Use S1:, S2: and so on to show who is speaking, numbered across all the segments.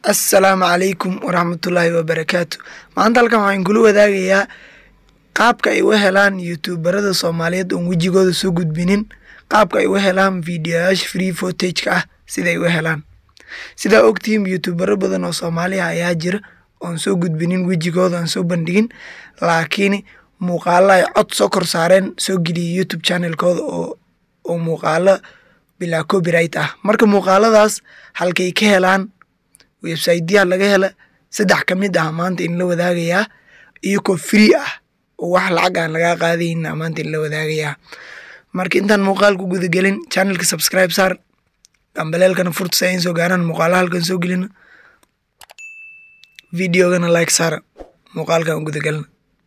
S1: assalaamu calaykum waraxmatullaahi wabarakaatu maanta halkan waxaan kula wadaagayaa qaabka ay u helaan youtuberada soomaaliyeed oon wejigooda soo gudbinin qaabka ay u helaan videoyaasha free footage-ka ah sida ay u helaan sidaa ogtihiin youtubero badan oo soomaaliya ayaa jira oon soo gudbinin wejigooda aan soo bandhigin laakiin muuqaalo ay cod soo kor saareen soo geliyay youtube channelkooda oo oo muuqaalo bilaa copyright ah marka muuqaaladaas halkay ka helaan websiteyaha laga hela saddex ka mid ah maanta in la wadaagayaa iyagoo free ah oo wax lacag aan lagaa qaadayna maanta in la wadaagayaa marka intaan muuqaal ku gudagelin channelka subscribe saar gambaleelkana furta si ayn soo gaaraan muuqaalaha halkan soo gelina videogana like saara muuqaalkan gudagelina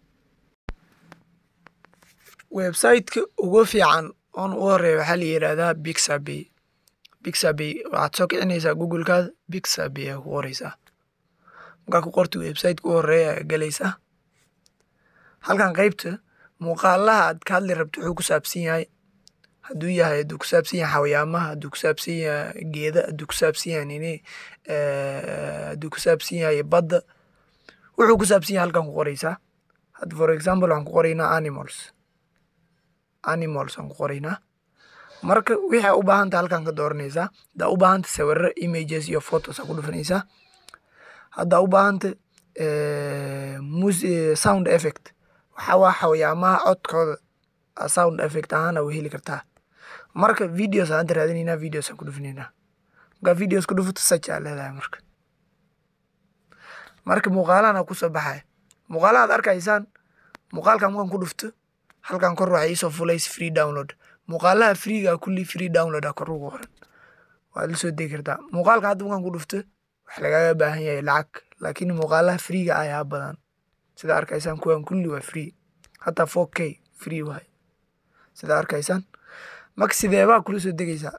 S1: websiteka ugu fiican oon u horeeya waxaa la yidhaahdaa bixabay bixabay waxaad soo kicinaysaa googlekaada bixabay aa ku qoreysaa markaa ku qorta websiteka u horeeya ayaa galaysaa halkan qeybta muuqaalaha aad ka hadli rabto wuxuu ku saabsan yahay hadduu yahay hadduu ku saabsan yahay xawayaamaha hadduu ku saabsan yahay geeda hadduu ku saabsan yahay nini hadduu ku saabsan yahay badda wuxuu ku saabsan yahay halkan ku qoreysaa hadda for example waxaan ku qoraynaa animals animals aan ku qoraynaa marka wixii aa u baahanta halkan ka dooranaysaa haddaa u baahanta sawirro images iyo photos aa ku dhufanaysaa haddaa u baahanta mus sound effect waxaa waa xawayaamaha codkooda sound effect ahaan aa heli kartaa marka videos aan hadda raadinaynaa videos aan ku dhufanaynaa markaa videos ku dhufato search aa leedahay marka marka muuqaalahan aa kusoo baxaya muuqaalaha ad arkaysaan muuqaalkan markaan ku dhufto halkan kor waxaa iisoo fulays free download muuqaalaha freega kulli free download a kor ugu qoran waad la soo degi kartaa muuqaalka hadda markaan ku dhufto wax lagaaga baahan yahay lacag laakiin muuqaalaha freega ayaa badan sida arkaysaan kuwan kulli waa free hataa four k free waay sida arkaysaan marka sideebaa kula soo degaysaa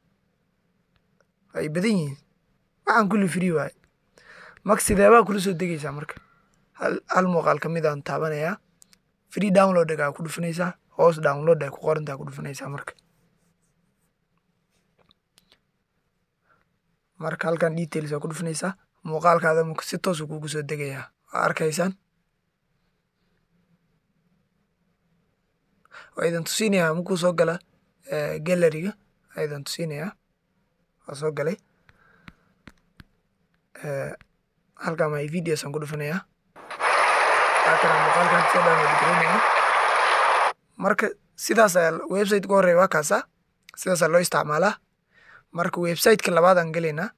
S1: ay badan yihiin waxaan kulli free waay marka sideebaa kula soo degaysaa marka hal hal muuqaal ka mid aan taabanayaa free download aa ku dhufanaysaa hoos download ay ku qorantaa ku dhufanaysaa marka marka halkan details aa ku dhufanaysaa muuqaalkaada marka si toosu kugu soo degayaa waa arkaysaan waa idan tusinayaa markuu soo gala galleriga waa idan tusinayaa waa soo galay halkan my videos aan ku dhufanayaa kana muuqaalkan soo download gareynaya marka sidaas ayaa website ka horeeya waa kaasa sidaasaa loo isticmaalaa marka websiteka labaad aan gelaynaa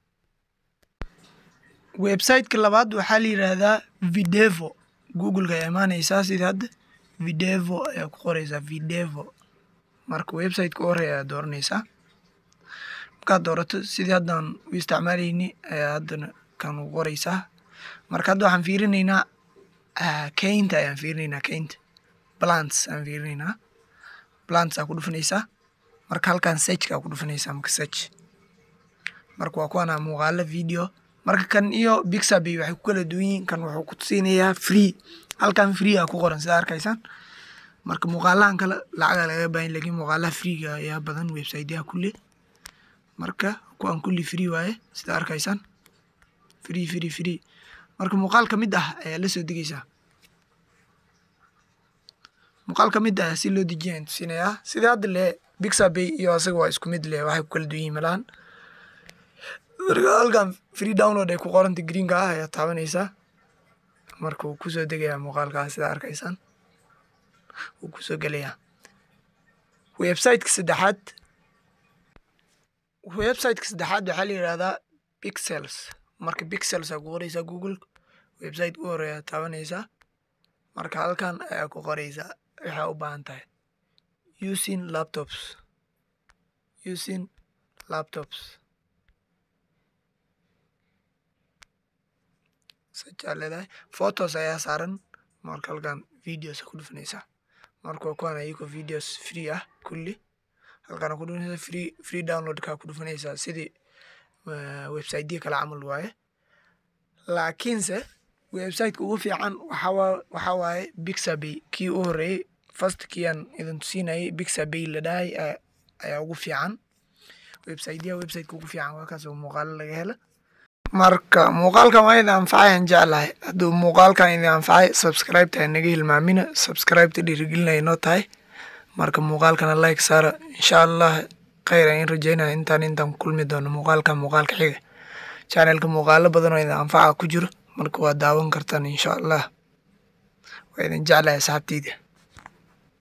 S1: websiteka labaad waxaa la yidhaahdaa videvo googleka ayaa imaanaysaa sida hadda videvo ayaa ku qoreysaa videvo marka websiteka u horeeya ayaa dooranaysaa markaad doorato sidii haddaan u isticmaalayni ayaa haddana kan u qoreysaa marka hadda waxaan fiirinaynaa kaynta ayaan fiirinaynaa kaynta plants aan fiirinaynaa plants aa ku dhufanaysaa marka halkan searchka aa ku dhufanaysaa marka search marka waa kuwana muuqaalo video marka kan iyo bixabay waxay ku kala duwan yihiin kan wuxuu ku tusiinayaa free halkan free aa ku qoran sida arkaysaan marka muuqaalahan kale lacaga laga baahan lakiin muuqaalaha freega ayaa badan websiteyaha kulle marka kuwan kulli free waaye sida arkaysaan free free free marka muuqaal ka mid ah ayaa la soo degeysaa muuqaal ka mid ah si loo dejiya aan tusinayaa sida hadda le bixabay iyo asaga waa isku mid leh waxay ku kala duwan yihin malahan marka halkan free download ay ku qoranta greenka ah ayaa taabanaysaa marka wuu kusoo degayaa muuqaalkaas sida arkaysaan wuu kusoo gelayaa websiteka saddexaad websiteka saddexaad waxaa la yidhahdaa pixels marka pixels aa ku qoreysaa google website u horeeyaa taabanaysaa marka halkan ayaa ku qoreysaa waxaa u baahan tahay using laptops using laptops sajaa leedahay photos ayaa saaran marka halkan videos ku dhufanaysaa marka waa kuwan ayagoo videos free ah kulli halkan ku dhufanaysaa free free downloadka ku dhufanaysaa sidii websiteya kale camal waaye laakiinse websiteka ugu fiican waxaa waaye bixabay kii u horeeyey first kii aan idin tusinayay bixabay la dhahay ayaa ugu fiican websiteyaha websiteka ugu fiican waa kaas oo muuqaalo laga hela marka muuqaalkan waa idin anfacay aan jeclahay hadduu muuqaalkan idin anfacay subscribe-ta naga hilmaamina subscribe-ta dhiirigelinaya inoo tahay marka muuqaalkana like saara insha allah khayr aan in rajeynaya intaan intaan kulmi doono muuqaalkan muuqaalka xiga channelka muuqaalo badan oo idin anfaca ku jiro marka waa daawan kartaan insha allah waa idin jeclahay asxaabteyda